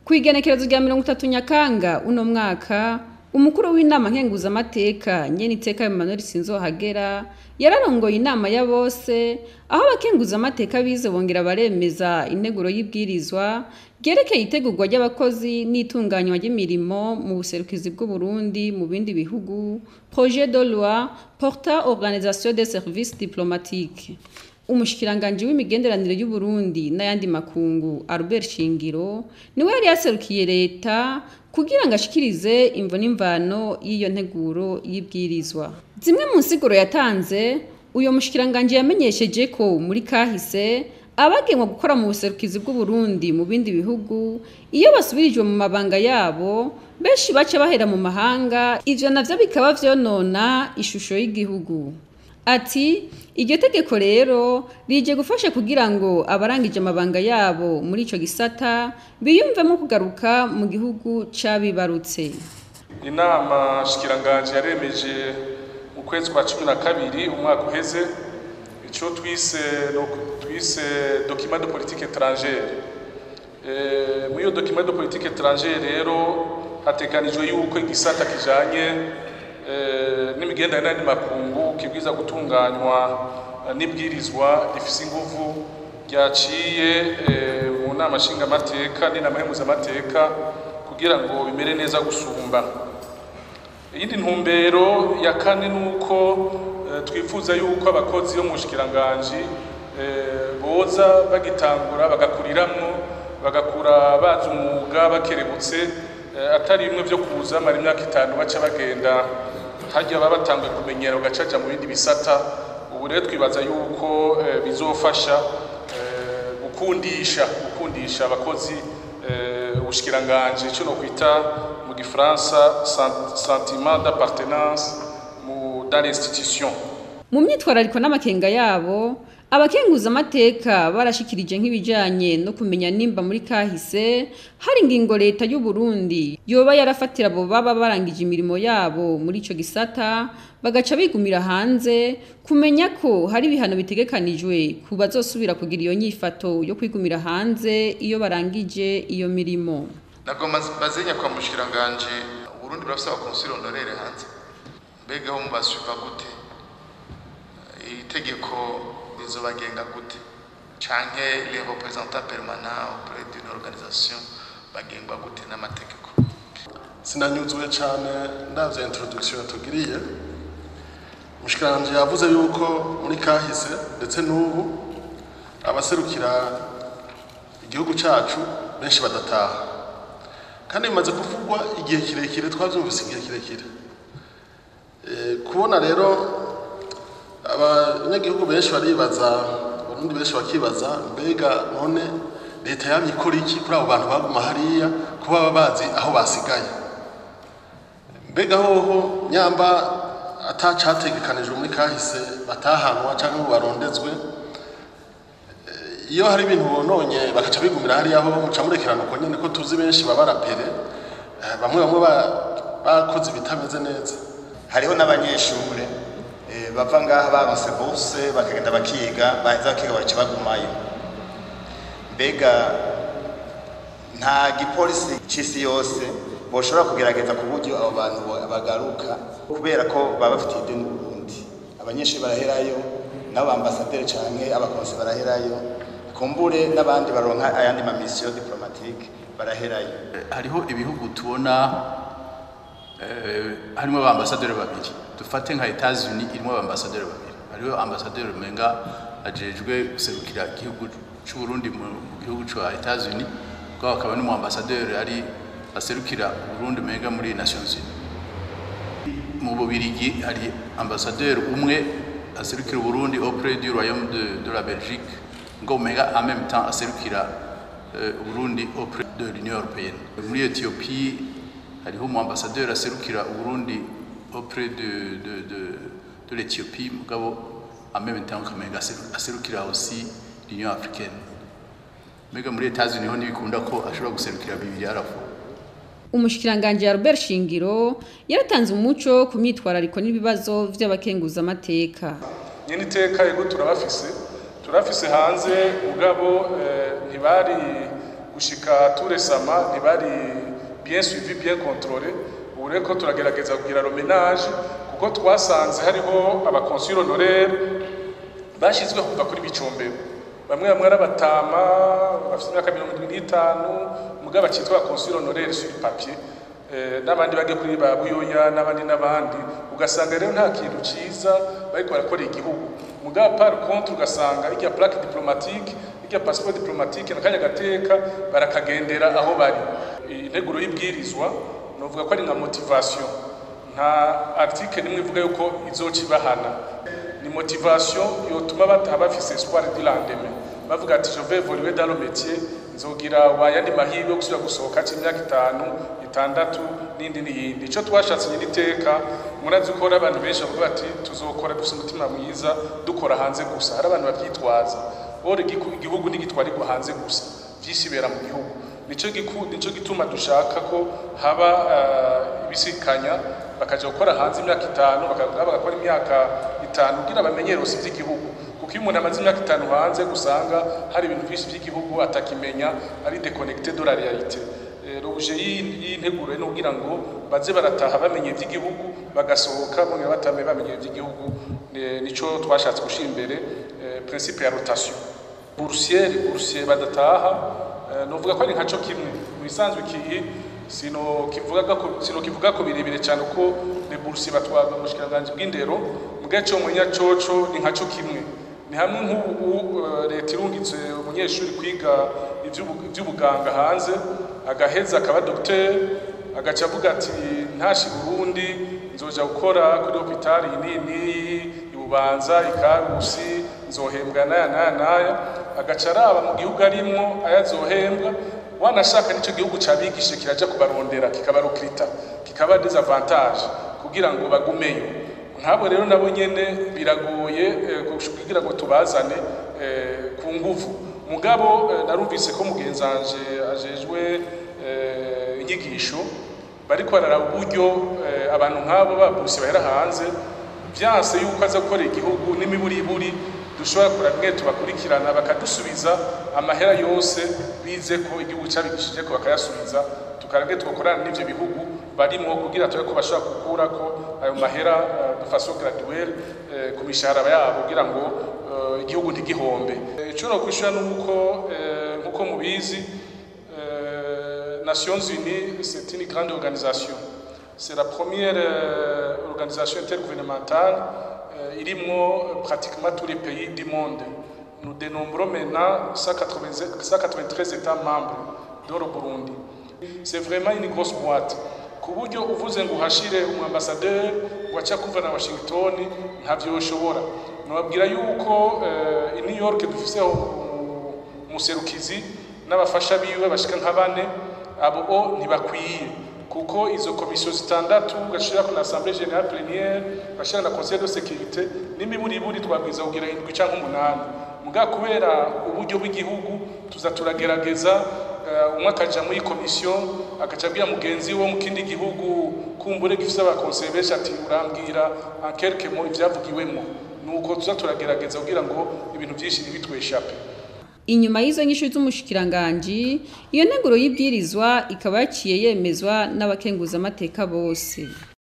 ku igenekerezo rya mirongo itatu nyakanga uno mwaka umukuru w'inama nkenguzamateka nyeniteka Emmanuel Sinzohagera yararongoye inama ya bose aho abakenguzamateka bize bongera baremeza integuro y'ibwirizwa ryerekeye itegurwa ry'abakozi n'itunganywa ry'imirimo mu buserukizi bw'u Burundi mu bindi bihugu projet de loi portant organisation des services diplomatiques umushikiranganji w'imigenderanire y'u Burundi n'ayandi makungu Albert Shingiro niwe yari yaserukiye leta kugira ngo ashikirize imvo n'imvano y'iyo nteguro y'ibwirizwa zimwe mu nsiguro yatanze uyo mushikiranganji yamenyesheje ko muri kahise abagenwa gukora mu buserukizi bw'u Burundi mu bindi bihugu iyo basubirijwe mu mabanga yabo benshi baca bahera mu mahanga ivyo navyo bikaba vyonona ishusho y'igihugu ati iryo tegeko rero rije gufasha kugira ngo abarangije amabanga yabo muri ico gisata biyumvemo kugaruka mu gihugu cabibarutse inama shikiranganje yaremeje mu kwezi kwa cumi na kabiri umwaka uheze ico twise twise document de politique étrangère eh muri iyo document de politique étrangère rero hatekanijwe yuko igisata kijanye n'imigenderanire n'andi makungu kibwiza gutunganywa n'ibwirizwa rifise inguvu ryaciye mu nama nshingamateka n'inama y'impuzamateka kugira ngo bimere neza gusumba iyindi ntumbero ya kane ni uko twifuza yuko abakozi bo mu bushikiranganji boza bagitangura bagakuriramwo bagakura bazi umwuga bakerebutse atari bimwe byo kuza mara imyaka itanu baca bagenda hajya baba batanguye kumenyera ugacaca mu bindi bisata ubu rero twibaza yuko bizofasha gukundisha gukundisha abakozi ubushikiranganje cyo no kwita mu gifaransa sentiment d'appartenance mu dans l'institution mu myitwarariko n'amakenga yabo abakenguza amateka barashikirije nk'ibijanye no kumenya nimba muri kahise hari ingingo leta y'u Burundi yoba yarafatira abo baba barangije imirimo yabo muri ico gisata bagaca bigumira hanze kumenya ko hari ibihano bitegekanijwe ku bazosubira kugira iyo nyifato yo kwigumira hanze iyo barangije iyo mirimo nagomba bazenya kwa mushikiranganje Burundi burafise abakonsili honorere hanze mbega ho mubasuva gute itegeko rizobagenga gute canke les représentants permanents auprès d'une organisation bagengwa gute n'amategeko sinanyuzwe cyane ndavye introduction tugiriye mushikiranje yavuze yuko muri kahise ndetse n'ubu abaserukira igihugu cacu benshi badataha kandi bimaze kuvugwa igihe kirekire twavyumvise igihe kirekire kubona rero abanyagihugu benshi baribaza abarundi benshi bakibaza mbega none leta yamye ikora iki kuri abo bantu baguma hariya ko baba bazi aho basigaye mbega hoho nyamba atacategekanijwe muri kahise batahanwa cyangwa ngo barondezwe iyo hari ibintu bononye bagaca bigumira hariya ho muca murekerana uko nyene ko tuzi benshi baba rapere bamwe bamwe bakoze ibitameze neza hariho n'abanyeshure bava ngaha baronse bose bakagenda bakiga baheza bakiga bagaca bagumayo mbega nta gipolisi c'isi yose boshobora kugerageza ku buryo abo bantu bagaruka kubera ko baba bafitiye ideni Burundi abanyeshuri baraherayo n'abo ambasaderi canke abakonsi baraherayo kumbure n'abandi baronka ayandi ma mission diplomatique baraherayo hariho ibihugu tubona harimo abambasaderi babiri dufate nka Etats-Unis irimo abambasaderi babiri hariho ambasaderi menga ajejwe guserukira igihugu cy'u Burundi mu gihugu cya Etats-Unis kwa akaba n'umu ambasaderi ari aserukira Burundi menga muri Nations Unies mu Bubirigi hari ambasaderi umwe aserukira Burundi auprès du royaume de, de la Belgique ngo menga en même temps aserukira uh, Burundi auprès de l'Union européenne muri Ethiopie hariho umu ambassadeur aserukira Burundi auprès de de de, de l'Ethiopie mugabo en même temps kamenga aserukira aussi l'Union africaine mega muri Etats-Unis ho ntibikunda ko ashobora guserukira bibiri arafu umushikiranganje Albert Shingiro yaratanze umuco ku myitwarariko n'ibibazo vy'abakenguza amateka nyine iteka yego turabafise turafise hanze mugabo ntibari gushika turesama ntibari bien suivi bien contrôlé ubu rero ko turagerageza kugira romenage kuko twasanze hariho abakonsul honoraire bashyizweho kuva kuri bicombero bamwe bamwe ari abatama bafite imyaka mirongo irindwi n'itanu mugabo bakitwa abakonsul honoraire sur papier eh, n'abandi bage kuri ba buyoya n'abandi n'abandi ugasanga rero nta kintu ciza bariko barakorera igihugu mugabo par contre ugasanga irya plaque diplomatique irya passeport diplomatique nakanya gateka barakagendera aho bari integuro y'ibwirizwa novuga ko ari nka motivation nta article nimwe ivuga yuko izoca ibahana ni motivation yotuma bataha bafise espoir du lendemain bavuga ati je vais évoluer dans le métier nzogira wayandi mahirwe yo gusubira gusohoka c'imyaka itanu itandatu n'indi n'iyindi ico twashatse nyiri iteka murazi ko hari abantu benshi bavuga bati tuzokora dufise umutima mwiza dukora hanze gusa hari abantu bavyitwaza ora igihugu ntigitwarirwa hanze gusa vyinshi bera mu gihugu nico giku nico gituma dushaka ko haba uh, ibisikanya bakaja gukora hanze imyaka itanu bagakora imyaka itanu kugira bamenyere usi vy'igihugu kuko iyo umuntu amaze imyaka itanu hanze gusanga hari ibintu byinshi by'igihugu atakimenya ari déconnecté de la réalité ruje y'integuro no kugira ngo baze barataha bamenye iby'igihugu bagasohoka bongera batame bamenye iby'igihugu nico twashatse gushira imbere principe ya rotation boursier boursier badataha novuga ko ari nkaco kimwe mu bisanzwe ikihi sino kivuga ko sino kivuga ko birebire cyane uko le boursier batwaga mu shikiranganje bw'indero mugaco munya coco ni nkaco kimwe ni hamwe nk'ubu leta irungitse umunyeshuri kwiga iby'ubuganga hanze agaheza akaba dogiteri agaca avuga ati ntashi burundi nzoja gukora kuri hopitali iyi n'iyi ibubanza ikarusi nzohembwa n'aya n'aya n'aya agaca araba mu gihugu arimwo ayazohembwa wanashaka n'icyo gihugu cabigishe kiraja kubarondera kikabarukirita kikaba desavantage kugira ngo bagumeyo nk'abo rero nabo nyene biragoye kugira ngo tubazane ku nguvu mugabo narumvise ko mugenzanje ajejwe inyigisho bariko bararaba uburyo abantu nk'abo babusi bahera hanze vyanse yuko aza gukorera igihugu n'imiburiburi dushobora kura bimwe tubakurikirana bakadusubiza amahera yose bize ko igihugu cabigishije ko bakayasubiza tukarage tugakorana n'ivyo bihugu barimwo kugira tube ko bashobora gukurako ayo mahera de façon graduelle ku mishahara yabo kugira ngo igihugu ntigihombe ico no kwishura nuko nkuko mubizi Nations Unies c'est une grande organisation c'est la première organisation intergouvernementale irimwo pratiquement tous les pays du monde nous dénombrons maintenant 193 États membres dans le Burundi c'est vraiment une grosse boîte ku buryo uvuze ngo uhashire umwambasaderi waca kuva na washington ntavyo yoshobora nababwira yuko i new york dufiseho umuserukizi n'abafasha biwe bashika nka bane abo o ntibakwiye kuko izo komisiyo zitandatu ugashira ku assemblée générale plénière ugashira na conseil de sécurité n'imiburiburi twabwiza kugira indwi canke umunani muga kubera uburyo bw'igihugu tuza turagerageza umwe akaja muri komisiyo agaca abwira mugenzi wo mu kindi gihugu kumbure gifise abakonseye benshi ati urambwira en quelque mot ivyavugiwemo nuko tuza turagerageza kugira ngo ibintu vyinshi ntibitweshape inyuma y'izo nyishu z'umushikiranganji iyo nteguro y'ibwirizwa ikaba yaciye yemezwa n'abakenguzamateka bose